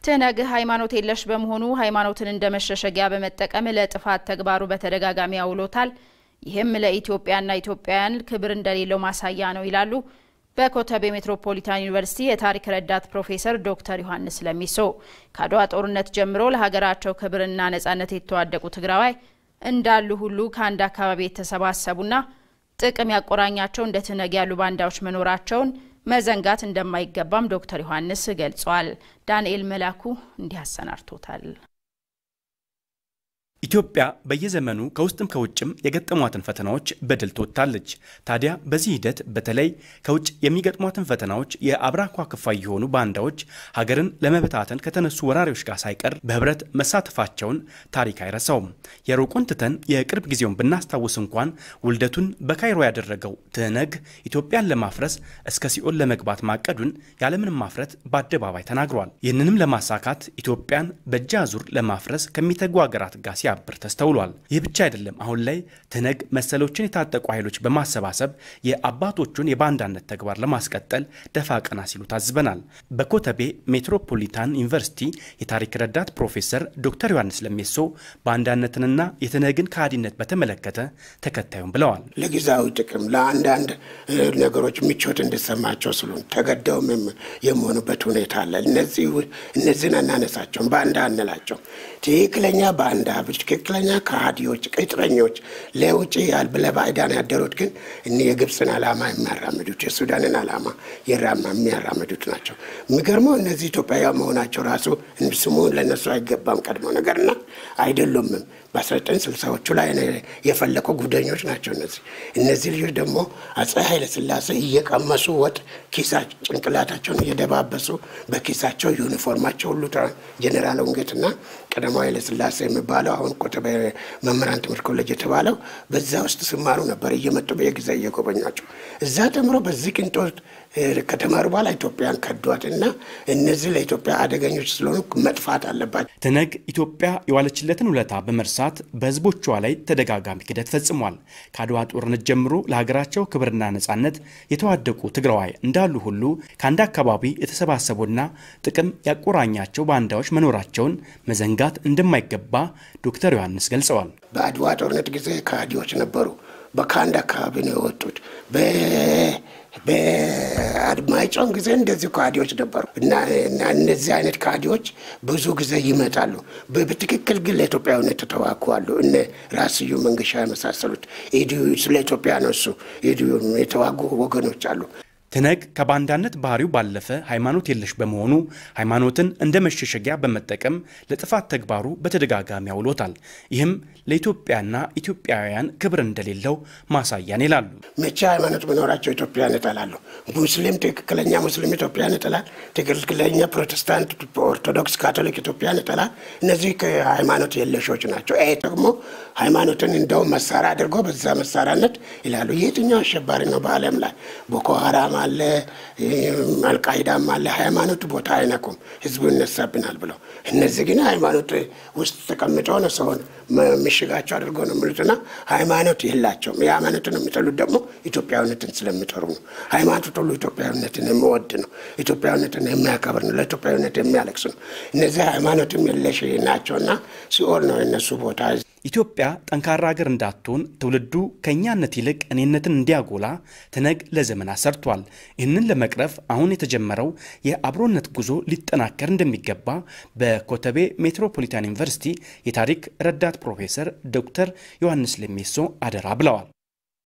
ትነግ ሃይማኖት የለሽ በመሆኑ ሃይማኖትን እንደ መሸሸጊያ በመጠቀም ለጥፋት ተግባሩ በተደጋጋሚ አውሎታል። ይህም ለኢትዮጵያና ኢትዮጵያውያን ክብር እንደሌለው ማሳያ ነው ይላሉ በኮተቤ ሜትሮፖሊታን ዩኒቨርሲቲ የታሪክ ረዳት ፕሮፌሰር ዶክተር ዮሐንስ ለሚሶ። ከአድዋ ጦርነት ጀምሮ ለሀገራቸው ክብርና ነጻነት የተዋደቁ ትግራዋይ እንዳሉ ሁሉ ከአንድ አካባቢ የተሰባሰቡና ጥቅም ያቆራኛቸው እንደ ትነግ ያሉ ባንዳዎች መኖራቸውን መዘንጋት እንደማይገባም ዶክተር ዮሐንስ ገልጿል። ዳንኤል መላኩ እንዲህ አሰናድቶታል። ኢትዮጵያ በየዘመኑ ከውስጥም ከውጭም የገጠሟትን ፈተናዎች በድል ትወጥታለች። ታዲያ በዚህ ሂደት በተለይ ከውጭ የሚገጥሟትን ፈተናዎች የአብራኳ ክፋይ የሆኑ ባንዳዎች ሀገርን ለመበታተን ከተነሱ ወራሪዎች ጋር ሳይቀር በህብረት መሳተፋቸውን ታሪክ አይረሳውም። የሩቁን ትተን የቅርብ ጊዜውን ብናስታውስ እንኳን ውልደቱን በካይሮ ያደረገው ትህነግ ኢትዮጵያን ለማፍረስ እስከ ሲኦል ለመግባት ማቀዱን ያለምንም ማፍረት በአደባባይ ተናግሯል። ይህንንም ለማሳካት ኢትዮጵያን በእጅ አዙር ለማፍረስ ከሚተጉ ሀገራት ጋር ሲያብር ተስተውሏል። ይህ ብቻ አይደለም። አሁን ላይ ትህነግ መሰሎችን የታጠቁ ኃይሎች በማሰባሰብ የአባቶቹን የባንዳነት ተግባር ለማስቀጠል ደፋ ቀና ሲሉ ታዝበናል። በኮተቤ ሜትሮፖሊታን ዩኒቨርሲቲ የታሪክ ረዳት ፕሮፌሰር ዶክተር ዮሐንስ ለሜሶ ባንዳነትንና የትህነግን ከሃዲነት በተመለከተ ተከታዩም ብለዋል። ለጊዜያዊ ጥቅም ለአንዳንድ ነገሮች ምቾት እንዲሰማቸው ስሉ ተገደውም የሚሆኑበት ሁኔታ አለ። እነዚህን አናነሳቸውም፣ ባንዳ አንላቸው። ትክክለኛ ባንዳ ትክክለኛ ከሃዲዎች፣ ቅጥረኞች ለውጭ ለባዕዳን ያደሩት ግን እኒ የግብፅን ዓላማ የሚያራምዱት የሱዳንን ዓላማ የሚያራምዱት ናቸው። የሚገርመው እነዚህ ኢትዮጵያዊ መሆናቸው ራሱ ስሙ ለእነሱ አይገባም ቀድሞ ነገርና አይደሉምም። በ1960ዎቹ ላይ የፈለቁ ጉደኞች ናቸው እነዚህ እነዚህ ልጆች ደግሞ አፄ ኃይለሥላሴ እየቀመሱ ወጥ ኪሳ ጭንቅላታቸውን እየደባበሱ በኪሳቸው ዩኒፎርማቸው ሁሉ ጀኔራል ውንጌትና ቀዳማዊ ኃይለሥላሴ የሚባለው አሁን ኮተቤ መምህራን ትምህርት ኮሌጅ የተባለው በዛ ውስጥ ሲማሩ ነበር። እየመጡ በየጊዜ እየጎበኟቸው እዛ ተምሮ በዚህ ቅንጦት ከተማሩ በኋላ ኢትዮጵያን ከዷት እና እነዚህ ለኢትዮጵያ አደገኞች ስለሆኑ መጥፋት አለባቸው። ትህነግ ኢትዮጵያ የዋለችለትን ውለታ በመርሳት በሕዝቦቿ ላይ ተደጋጋሚ ክደት ፈጽሟል። ከአድዋ ጦርነት ጀምሮ ለሀገራቸው ክብርና ነጻነት የተዋደቁ ትግራዋይ እንዳሉ ሁሉ ከአንድ አካባቢ የተሰባሰቡና ጥቅም ያቆራኛቸው ባንዳዎች መኖራቸውን መዘንጋት እንደማይገባ ዶክተር ዮሐንስ ገልጸዋል። በአድዋ ጦርነት ጊዜ ከሃዲዎች ነበሩ። ከአንድ አካባቢ ነው የወጡት። በአድማጭም ጊዜ እንደዚህ ከሃዲዎች ነበሩ እና እነዚህ አይነት ከሃዲዎች ብዙ ጊዜ ይመጣሉ። በትክክል ግን ለኢትዮጵያዊነት ተዋጉ እነ ራስ ስዩም መንገሻ የመሳሰሉት ስለ ኢትዮጵያ ነው እሱ የተዋጉ ወገኖች አሉ። ትህነግ ከባንዳነት ባህሪው ባለፈ ሃይማኖት የለሽ በመሆኑ ሃይማኖትን እንደ መሸሸጊያ በመጠቀም ለጥፋት ተግባሩ በተደጋጋሚ አውሎታል። ይህም ለኢትዮጵያና ኢትዮጵያውያን ክብር እንደሌለው ማሳያን ይላሉ። መቼ ሃይማኖት ቢኖራቸው ኢትዮጵያን ይጠላሉ። ሙስሊም ትክክለኛ ሙስሊም ኢትዮጵያን ይጠላል። ትክክለኛ ፕሮቴስታንት፣ ኦርቶዶክስ፣ ካቶሊክ ኢትዮጵያን ይጠላል። እነዚህ ሃይማኖት የለሾች ናቸው። ይሄ ደግሞ ሃይማኖትን እንደውም መሳሪያ አድርጎ በዛ መሳሪያነት ይላሉ። የትኛው አሸባሪ ነው በዓለም ላይ ቦኮ ሀራም አለ አልቃይዳም አለ። ሃይማኖት ቦታ አይነኩም፣ ህዝቡ ይነሳብናል ብለው እነዚህ ግን ሃይማኖት ውስጥ ተቀምጠው ነው ሰውን ምሽጋቸው አድርጎ ነው የሚሉትና ሃይማኖት የላቸውም። የሃይማኖትን የሚጠሉት ደግሞ ኢትዮጵያዊነትን ስለሚጠሩ ነው። ሃይማኖት ሁሉ ኢትዮጵያዊነትን የሚወድ ነው። ኢትዮጵያዊነትን የሚያከብር ነው። ለኢትዮጵያዊነት የሚያለቅስ ነው። እነዚህ ሃይማኖትም የለሽ ናቸውና ሲኦል ነው የነሱ ቦታ። ኢትዮጵያ ጠንካራ ሀገር እንዳትሆን ትውልዱ ከእኛነት ይልቅ እኔነትን እንዲያጎላ ትህነግ ለዘመናት ሰርቷል። ይህንን ለመቅረፍ አሁን የተጀመረው የአብሮነት ጉዞ ሊጠናከር እንደሚገባ በኮተቤ ሜትሮፖሊታን ዩኒቨርሲቲ የታሪክ ረዳት ፕሮፌሰር ዶክተር ዮሐንስ ለሜሶ አደራ ብለዋል።